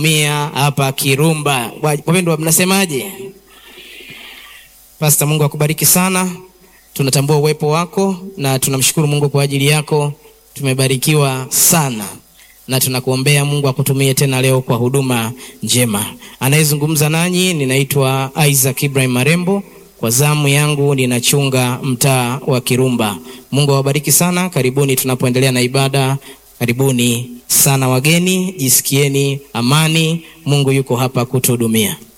mia hapa Kirumba. Wapendwa, mnasemaje? Pasta, Mungu akubariki sana. Tunatambua uwepo wako na tunamshukuru Mungu kwa ajili yako. Tumebarikiwa sana na tunakuombea Mungu akutumie tena leo kwa huduma njema. Anayezungumza nanyi ninaitwa Isaac Ibrahim Marembo. Kwa zamu yangu ninachunga mtaa wa Kirumba. Mungu awabariki sana. Karibuni tunapoendelea na ibada. Karibuni sana wageni, jisikieni amani. Mungu yuko hapa kutuhudumia.